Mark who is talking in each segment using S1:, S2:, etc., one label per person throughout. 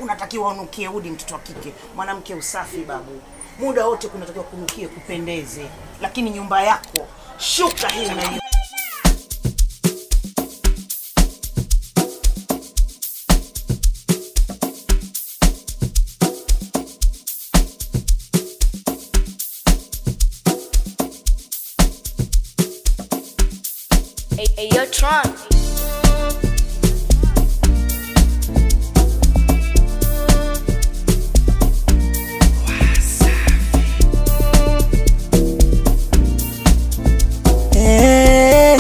S1: unatakiwa unukie udi, mtoto wa kike. Mwanamke usafi babu, muda wote kunatakiwa kunukie, kupendeze. Lakini nyumba yako shuka hii na hiyo
S2: Hey, hey, yo, Tron.
S3: Eh,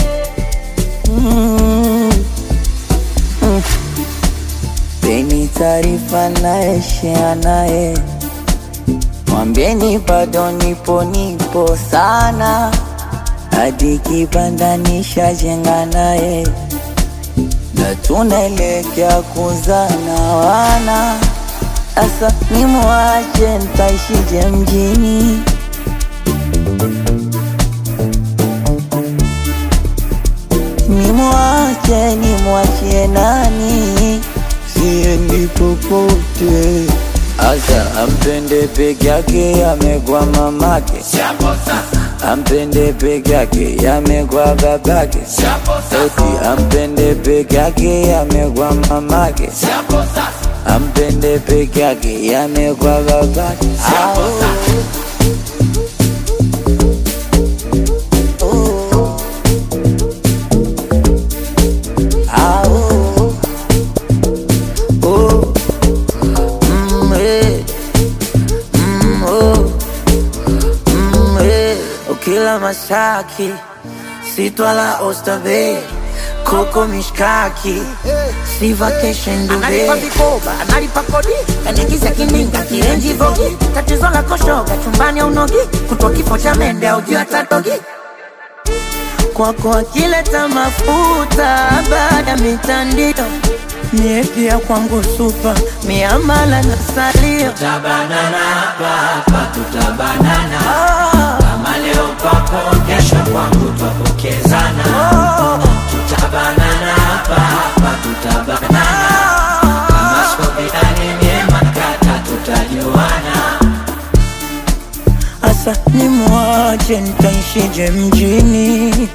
S3: mm, mm. Peni taarifa naye share naye, mwambieni bado nipo nipo sana, hadi kibanda nishajenga naye, na tunaelekea kuzana wana. Asa nimwache ntaishije mjini? Nimwache nimwachie nani? Siendi popote. Asa ampende peke yake, amegwa mamake. Ampende peke yake, amegwa babake. Eti ampende peke yake, amegwa mamake. Ampende peke yake, amegwa babake. Ah, oh, oh. Ah, oh, oh, mm, eh, mm, oh, mm, eh. Ukila mashaki sitwala ostabe koko mishkaki si vacation
S1: analipa
S3: duve
S1: vikoba, analipa kodi,
S3: kanigiza kininga kienji vogi
S1: tatizo la koshoga chumbani au nogi, kutwa kifo cha mende au juu hata dogi.
S3: kwako akileta mafuta baada ya mitandio mie pia kwangu supa miamala na salio
S4: Tutabanana hapa hapa, tutabanana
S3: Ah,
S4: kama leo kwako, kesho kwangu twapokezana. Tutabanana hapa hapa, tutabanana kama skobilani nyema kata, tutajuana.
S3: Asa nimwache nitaishije mjini?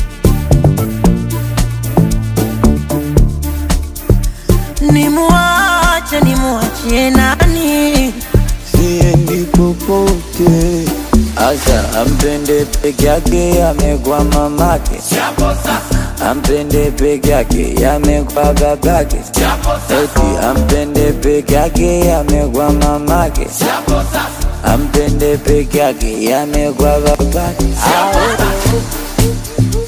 S3: Nimwache nimwachie nani? Siendi popote. Asa ampende peke yake, amegwa mamake.
S4: Chapo sasa,
S3: Ampende peke yake, amegwa babake.
S4: chapo sasa,
S3: Eti ampende peke yake, amegwa mamake.
S4: chapo sasa,
S3: Ampende peke yake, amegwa babake.
S4: chapo
S3: Ah,
S4: sasa.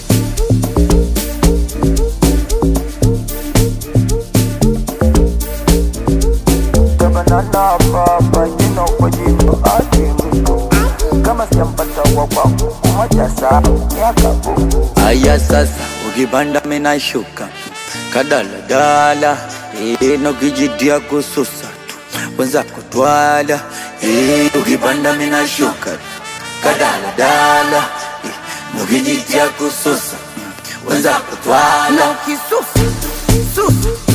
S3: Tabanana baba jina kwa jina ake mwisho kama sijampata wa kwangu kumoja saa miaka buku. Aya sasa ukipanda mina shuka kadaladala ino kijitia kususa tu wenza kutwala Eh, ukipanda mina shuka kadaladala nukijitia kususa wenza kutwala
S1: Na ukisusa susa